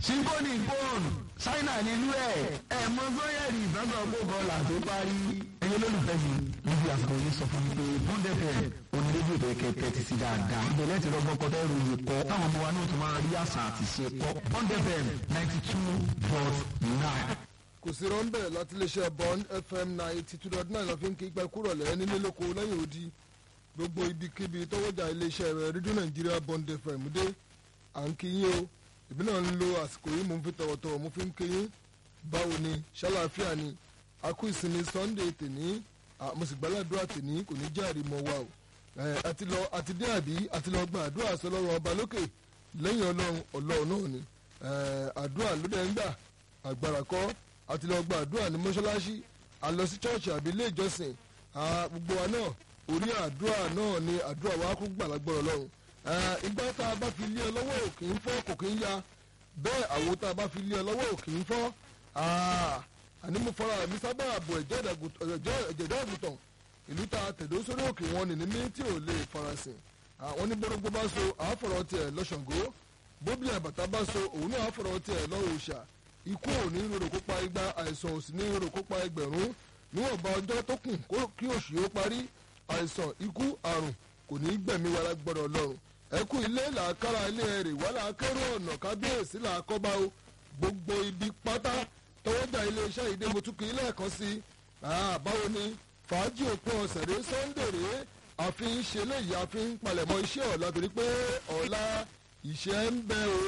sífóònì fóònù ṣáínà nílùú ẹ̀ ẹ̀ mọ sọ́yẹ̀rì ìbátan ọgbọ́n là tó parí. ẹ̀yin olólùfẹ́ mi níbi àsìkò yìí sọ fún mi pé bọ́ndẹ̀fẹ̀ onídéjì tó kẹ tẹ́tí sí dáadáa. ìbẹ̀lẹ̀ ti rọgbọ́n kọ́ tẹ́rù yìí kọ́ táwọn ọmọ wa náà tún máa rí àṣà àti ṣe kọ́ bọ́ndẹ̀fẹ̀ ninety two dot nine. kò sí rọ́ńbẹ̀ láti iléeṣẹ́ bond fm ninety two dot nine lọ́fíìn kí pẹ́ kúrò lẹ́yìn nílé lóko lẹ́yìn odi gbogbo ibikíbi tọwọ́jà iléeṣẹ́ rẹ̀ rédíò nàìjíríà bond fm dé à ń kí yín o ìbí náà ń lo àsìkò yìí mo ń fi tọ̀wọ̀tọ̀wọ̀ mo fi ń kí yín báwo ni ṣàlàáfíà ni a kú ìsinmi sunday tèní mo sì gbàládùá tèní kò ní jẹ́ àrímọ́ wa o àti lọ àti dé àbí àti lọ gba àdúrà sọlọ́run ọba lókè lẹ́yìn ọlọ́run ọlọ́run náà ni àdúrà ló dẹ̀ ń gbà àgbàrá kọ́ àti lọ gba àdúrà ní mọ́ṣáláṣí a lọ sí chọ́ọ̀chì àbí ilé ìjọsìn gbogbo wa náà orí àdúrà náà ni àdúrà wa kún gbàlagbọ́rọ̀ ọlọ́run ìgbà tá a bá fi lé ọ lọ́wọ́ ò kì í fọ́ kò kì í ya bẹ́ẹ̀ àwo tá a bá fi lé ọ lọ́wọ́ ò kì í fọ́ àní mo fara mi sábà àbò ẹ̀jẹ̀ àgùntàn ìlú ta tẹ̀dó sórí òkè wọn nì ní tí ò lè farasin àwọn ní gbọ́dọ̀gbọ́ bá so àáfọ̀rọ̀ tiẹ̀ lọ́sàngó bóbi àbàtà bá so òun náà àáfọ̀rọ̀ tiẹ̀ lọ́rọ̀ òòṣà ikú ò ní rorò kópa igba àìsàn ò sì ní rorò kópa ẹgbẹ̀rún níwọ̀nba ọjọ́ tó kù kí oṣù yóò parí àìsàn ikú àrùn kò ní gbẹ̀mí wa lágbọ́dọ̀ lọ́rùn ẹkú ilé làákàrà ilé ẹrè wà láàkérò ọ̀nà kábíyèsí làákọ́bá o gbogbo ibi pátá tọwọ́jà iléeṣẹ́ ìdè mọ́túkì lẹ́ẹ̀kan sí i báwo ni fàájì òpin ọ̀sẹ̀ rẹ sunday rẹ àfi ń ṣe léyìí àfi ń palẹ̀mọ́ iṣẹ́ ọ̀la torí pé ọ̀la ìṣẹ́ ń bẹ o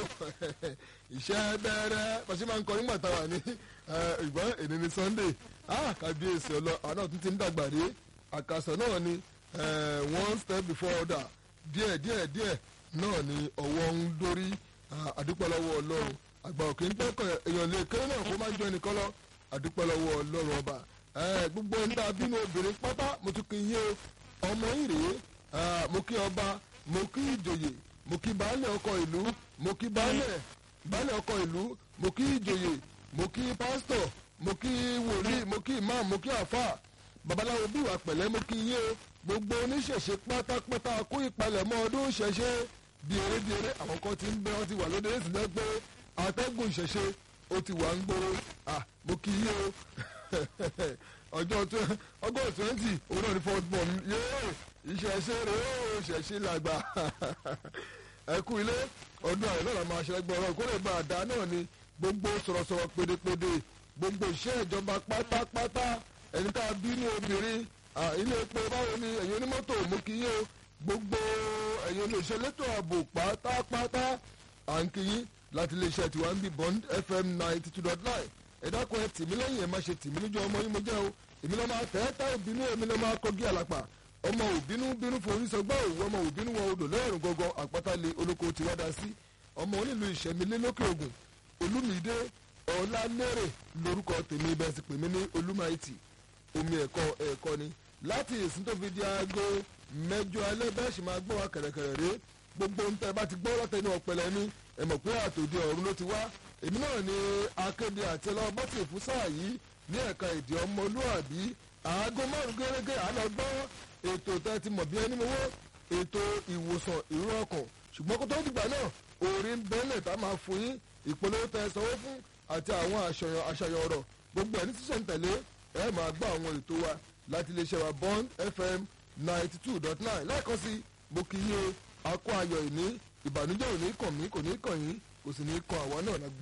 ìṣẹ́ bẹ̀rẹ̀ pàṣẹ máa ń kọ nígbà táwa ní ìgbọ́n èdè ní sunday kábíyèsí ọlọ àwọn náà tún ti ń dàgbà rí àkàsọ̀ náà ni one step before order díẹ̀ díẹ̀ díẹ̀ náà ni ọwọ́ ń dórí àdúpẹ́ lọ́wọ́ ọlọ́run àgbà òkè ń pẹ́kọ̀ èèyàn lè kéré náà kó má jọ ẹnìkan lọ àdúpẹ́ lọ́wọ́ ọlọ́run ọba gbogbo ń dá bínú obìnrin pátá mo tún kí n yé ọmọ yìí rèé mo kí ọba mo kí ìjòyè mo kí baálé ọkọ ìlú mo kí baálé baálé ọkọ ìlú mo kí ìjòyè mo kí pásítọ̀ mo kí wòlíì mo kí imam mo kí àfà babaláwo bí ìwà pẹ̀lẹ́ mo kí yé o gbogbo oníṣẹ̀ṣe pátápátá kó ìpalẹ̀mọ́ ọdún ìṣẹ̀ṣe bí eré bí eré àwọn kan ti ń bẹ wọn ti wà lóde èsì náà pé atẹ́gùn ìṣẹ̀ṣe ó ti wà ń gbòòrò à mo kí yé o ọjọ́ ọgọ́ twenty òun náà ní first born yéé ìṣẹ̀ṣe rè ó ìṣẹ̀ṣe làgbà ẹ kú ilé ọdún àyè náà la máa ṣe ẹgbẹ́ ọ̀rọ̀ ìkórè bá a dá náà ni gbogbo sọ̀rọ̀sọ̀rọ̀ pédépédé gbogbo iṣẹ́ ìjọba pátápátá ẹni tá a bí ní obìnrin ilé epo báwo ni ẹ̀yin onímọ́tò mú kí yé o gbogbo ẹ̀yin olóṣèlú elétò ààbò pátápátá à ń kí yín láti iléeṣẹ́ tiwa ń bí bond fm ninety two dot nine ẹ dákun ẹ tì mí lẹ́yìn ẹ má ṣe tì mí níjọ ọmọ yín mo jẹ́ o èmi lọ́ máa tẹ́ tá òbínú èmi lọ́ máa kọ́gí àlàpà ọmọ òbínú bínú forí sọgbà òwú ọmọ òbínú wọn odò lẹ́rùn gọ́gọ́ àpáta-lé olóko ti wá da sí ọmọ onílù ìṣẹ̀mílẹ̀ lókè ògùn olúmídé ọ̀làlérè lórúkọ tèmi bẹ́ẹ̀ sì pè mí ní olúmáìtì omi ẹ̀kọ́ ẹ̀kọ́ ni láti ìsìn tó fi di aago mẹ́jọ alẹ́ bẹ́ẹ̀ sì máa gbọ́ wa kẹ̀rẹ̀kẹ̀rẹ̀ ré gbogbo ń tẹ́ bá ti gbọ́ lọ́tẹ̀ ní ọ̀pẹ̀lẹ̀ ní ẹ mọ̀ pé àtòdì ọ̀run ló ti wá èmi náà ni akéde àti ẹlọ́wọ́ bọ́tì fún sáà yìí ní ẹ̀ka èdè ọmọlúàbí aago márùn gẹ́gẹ́ àlọ́ gbọ́ ètò tẹ́ ti mọ̀ bí ẹni mowó ètò ìwòsàn ìró ọkàn ṣùgbọ́n kó tó dìgbà náà orin bẹ́lẹ̀ tá máa fún yín ìpolówó tẹ́ sanwó fún àti àwọn àṣàyàn ọ̀rọ̀ gbogbo ẹ̀ ní sísẹ̀ntẹ̀lé ẹ máa gbọ́ àwọn ètò wa láti iléeṣẹ́ wa bond fm ninety two dot nine lẹ́ẹ̀kan sí mo kì í yé akọ ayọ̀ ìní ìbànújẹ́ ò ní kàn mí kò ní kàn yín kò sì ní kàn àwa náà lágbára.